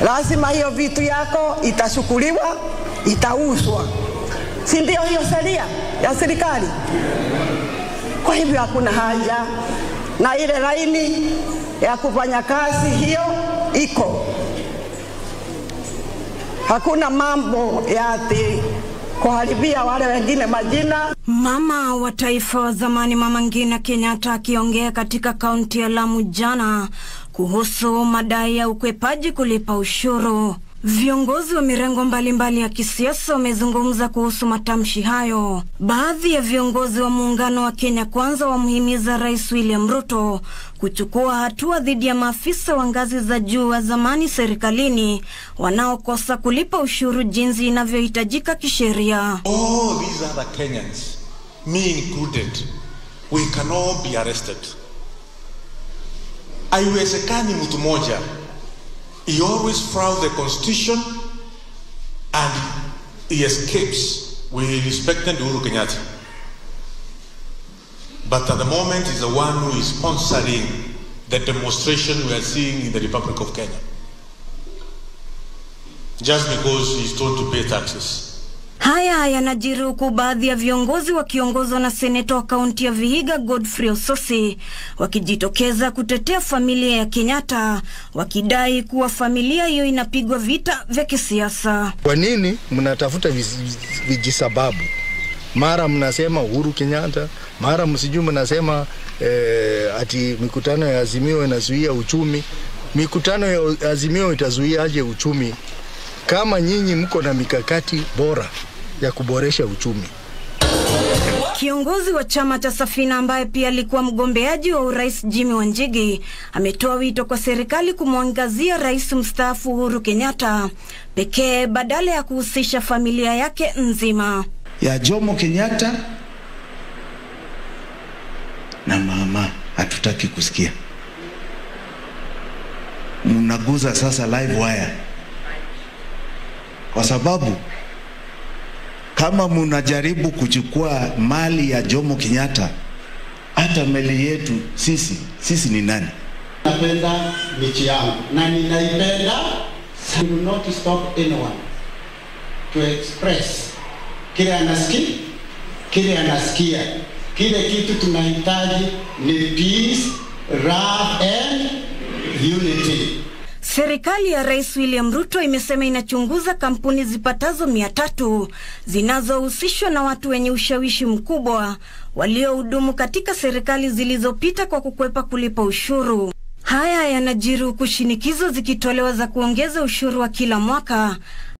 lazima hiyo vitu yako itashukuliwa, itauzwa, si ndio? Hiyo sheria ya serikali. Kwa hivyo hakuna haja na ile laini ya kufanya kazi hiyo iko, hakuna mambo ya ati kuharibia wale wengine majina. Mama wa taifa wa zamani Mama Ngina Kenyatta akiongea katika kaunti ya Lamu jana kuhusu madai ya ukwepaji kulipa ushuru. Viongozi wa mirengo mbalimbali ya kisiasa wamezungumza kuhusu matamshi hayo. Baadhi ya viongozi wa muungano wa Kenya Kwanza wamhimiza Rais William Ruto kuchukua hatua dhidi ya maafisa wa ngazi za juu wa zamani serikalini wanaokosa kulipa ushuru jinsi inavyohitajika kisheria. All these other Kenyans, me included, we can all be arrested. Haiwezekani mtu mmoja he always flouts the constitution and he escapes. We respected Uhuru Kenyatta. But at the moment he's the one who is sponsoring the demonstration we are seeing in the Republic of Kenya. Just because he's told to pay taxes. Haya yanajiri huku baadhi ya viongozi wakiongozwa na seneta wa kaunti ya Vihiga Godfrey Osotsi wakijitokeza kutetea familia ya Kenyatta, wakidai kuwa familia hiyo inapigwa vita vya kisiasa. Kwa nini mnatafuta vijisababu? Mara mnasema Uhuru Kenyatta, mara msijui mnasema eh, ati mikutano ya Azimio inazuia uchumi. Mikutano ya Azimio itazuia aje uchumi kama nyinyi mko na mikakati bora ya kuboresha uchumi. Kiongozi wa chama cha Safina ambaye pia alikuwa mgombeaji wa urais Jimmy Wanjigi ametoa wito kwa serikali kumwangazia rais mstaafu Uhuru Kenyatta pekee badala ya kuhusisha familia yake nzima. ya Jomo Kenyatta na mama hatutaki kusikia. Mnaguza sasa live wire kwa sababu kama munajaribu kuchukua mali ya Jomo Kenyatta, hata meli yetu sisi sisi ni nani? Napenda nchi yangu na ninaipenda. I will not stop anyone to express kile anasikia, kile anasikia. Kile kitu tunahitaji ni peace, love and unity. Serikali ya Rais William Ruto imesema inachunguza kampuni zipatazo mia tatu zinazohusishwa na watu wenye ushawishi mkubwa waliohudumu katika serikali zilizopita kwa kukwepa kulipa ushuru. Haya yanajiri huku shinikizo zikitolewa za kuongeza ushuru wa kila mwaka